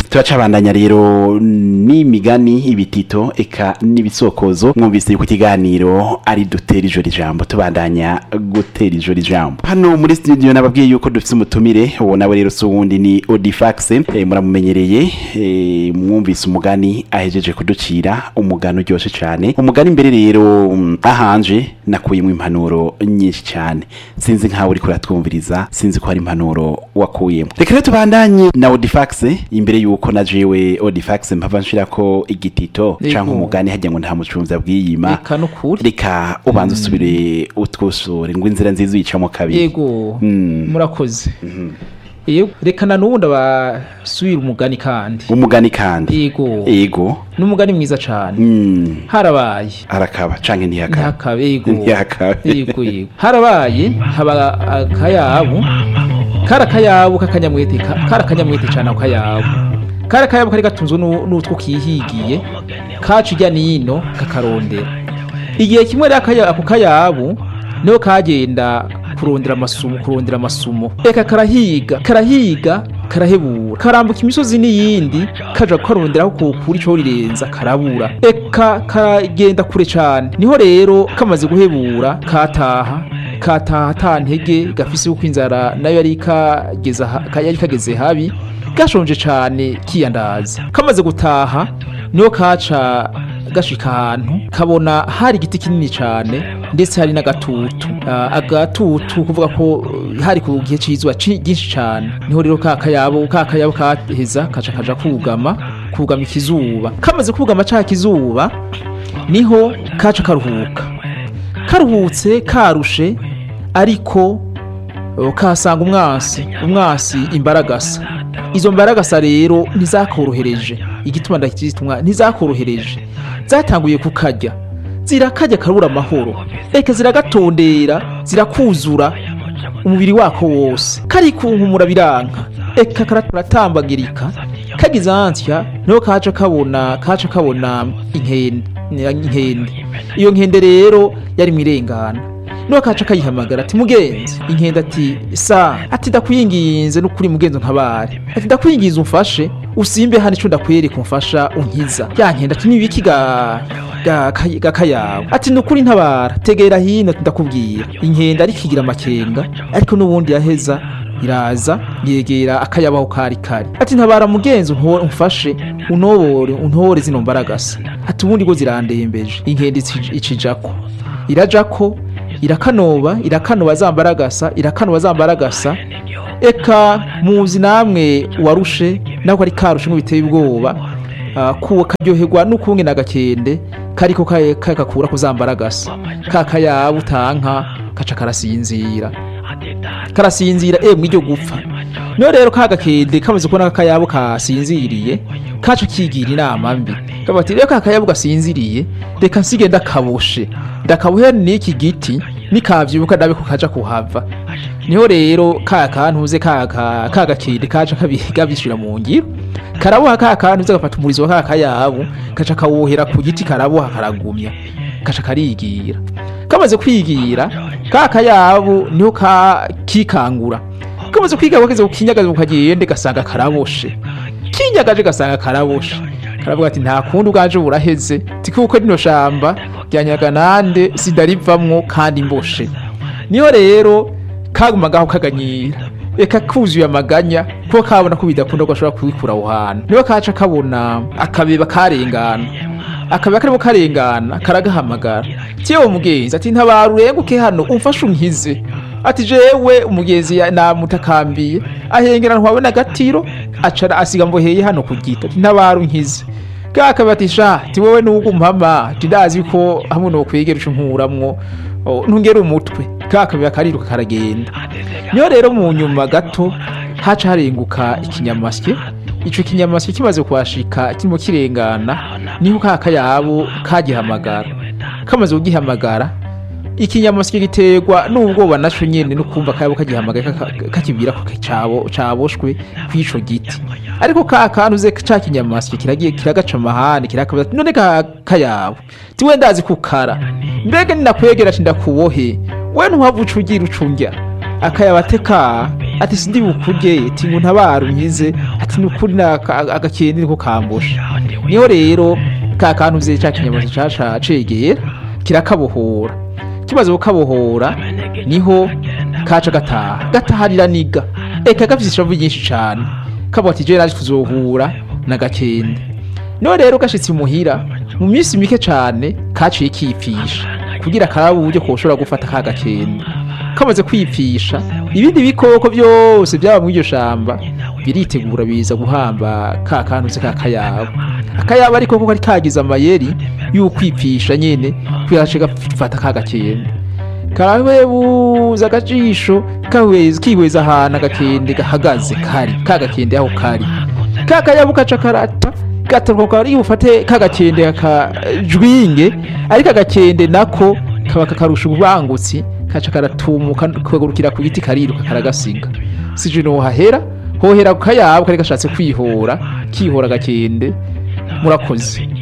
turacabandanya rero n'imigani ibitito eka n'ibisokozo mwumvise yuko ikiganiro ari dutera ijoro ijambo tubandanya gutera ijoro ijambo hano muri studio nababwiye yuko dufite umutumire uwo nawe rero si uwundi ni Odifax eh, muramumenyereye eh, mwumvise umugani ahejeje kuducira umugani uryoshye cyane umugani mbere rero mm, ahanje nakuyemo impanuro nyinshi cyane sinzi nkawe uriko uratwumviriza sinzi ko hari impanuro wakuyemo reka rero tubandanye na Odifax imbere yuko na jewe Odifax mpava nshirako igitito Yego. canke umugani hajya ngo nta mucunzi abwiyima reka nukuri reka ubanza usubire utwusure ngo inzira nziza uyicamo kabiri yego Mm. murakoze yego reka na n'ubundi abasubira umugani kandi umugani kandi yego ego n'umugani mwiza cyane Mm. harabaye arakaba canke ntiyakaba ntihakabe yego Ntihakabe. yego yego harabaye haba akayabu kari akayabu k'akanyamwete ka- kari akanyamwete cyane ako kayabu kari akayabu kari gatunzwe n'u- n'utwo kihigiye kaca ijya n'ino kakarondera igihe kimwe rero akaya- ako kayabu niho kagenda kurondera amasumo kurondera amasumo reka karahiga karahiga karahebura karambuka imisozi n'iyindi kaja karonderaho kokura ico rirenza karabura eka karagenda kure cane niho rero kamaze guhebura kataha kataha ata ntege gafise uko inzara nayo yari kageze ha- ka- yari kageze habi gashonje cane kiyandaza kamaze gutaha niho kaca gashika ahantu kabona hari igiti kinini cane ndetse hari n'agatutu Ah, agatutu kuvuga ko uh, hari ku gihe c'izuba ci- ryinshi cane niho rero ka kayabo ka kayabo kaheza kaca kaja kugama kugama ikizuba kamaze kugama ca kizuba niho kaca karuhuka karuhutse karushe ariko uh, kasanga umwasi umwasi imbaragasa izo mbaragasa rero ntizakorohereje igituma ndakitumwa ntizakorohereje zatanguye kukarya zirakarya karura amahoro reka ziragatondera zirakuzura umubiri wako wose karikunkumura biranka eka karatambagirika kagize ansya niho kaca kabona kaca kabona inkende inkende iyo nkende rero yari mu irengana niho kaca kayihamagara ati mugenzi inkende ati sa ati ndakwinginze n'ukuri mugenzi nkabare ati ndakwinginze umfashe usimbe hano ico ndakwereka umfasha unkiza ya nkende ati nibiki ga ga kay- ga kayawe ati nukuri ntabara tegera hino ati ndakubwira inkende ariko igira amakenga ariko n'ubundi yaheza iraza yegera akayabaho kari kari ati ntabara mugenzi unto- umfashe unobore untore zino mbaragasa ati ubundi go zirandembeje inkende ici- icijako irajako irakanoba irakanoba zambaragasa irakanoba zambaragasa eka muzi namwe warushe nako ari karushe biteye ubwoba ah, kuwa karyoherwa n'ukunge n'agakende kariko ka- kakakura kuzambaragasa kakayabu utanka kaca karasinzira karasinzira emwe iryo gupfa niyo rero ka gakende kamaze kubona akayabo kasinziriye kaca kigira inama mbi kavuga ati reka akayabo gasinziriye reka nsige ndakaboshe ndakabohe n'iki giti nikavyibuka ndabe ko kaja kuhava niho rero ka kantuze ka ka- ka gakende kaca kabi- kabishira mu ngiro karaboha ka kantuze gafata umurizo wa ka kayabo kaca kawohera ku giti karaboha karagumya kaca karigira kamaze kwigira ka kayabo niho ka kikangura kamaze kwiga bageze kukinyagaza ukagende gasanga karaboshe kinyagaje gasanga karaboshe karavuga ati nta kundi ubwaje buraheze tikuko rino shamba ryanyaga nande sindarivamwo kandi mboshe niho rero kagumagaho kaganyira reka kuzuye amaganya kuko kabona ko bidakunda ko ashobora kubikura aho hantu niho kaca kabona akabeba karengana akabeba karimo karengana karagahamagara tiyewe mugenzi ati ntabara urenguke hano umfashe unkize ati jewe umugezi ya- namutakambiye ahengera ntwabona agatiro acara asiga mboheye hano ku giti ati ntabara unkize kakaba ati sha ti wowe nuko umpama ti ndazi ko hamwe no kwegera uco nkuramwo o, ntungere umutwe kakaba kariruka karagenda niyo rero mu nyuma gato haca harenguka ikinyamasyo ico kinyamasyo kimaze kuhashika kirimo kirengana niho ka kayabo kagihamagara kamaze kugihamagara ikinyamasyo giterwa n'ubwoba naco nyene no kumva kayabo kagihamagara kaka- kakibwira ko cabo caboshwe kw'ico giti ariko ka kantu ze ca kinyamasyo kiragiye kiragaca amahane kirakabaza ati none ka kayabo tiwe ndazi kukara mbega ninakwegera ati ndakubohe we ntuhava uca ugira uca undya akayabateka ati sindi bukurye ati ngo ntabara unkize ati nukuri naka- agakende niko kambusha niho rero ka kantu vye ca kinyamuzi caca cegera kirakabohora kimaze kukabohora niho kaca gataha gataharira niga eka gafise ishavu ryinshi cane kavuga ati jewe naje kuzohura na gakende niho rero gashitse imuhira mu minsi mike cane kaciye kipfisha kugira karabe uburyo koshobora gufata ka gakende kamaze kwipfisha ibindi bikoko byose byaba muri iryo shamba biritegura biza guhamba ka kantu se ka kayabo akayabo ariko ko kari kagize amayeri y'ukwipfisha nyene kuyace gafata ka gakende karawebuza agajisho kahweza kihweza ahantu agakende gahagaze kari ka gakende aho kari ka kayabo kaca karata gatoka ari bufate ka gakende kakajwinge ariko agakende nako kaba kakarusha ubangutsi kaca karatumuka kagurukira ku giti kariruka karagasiga sije no hahera hohera ku kayabo kari gashatse kwihora kihora agakende murakoze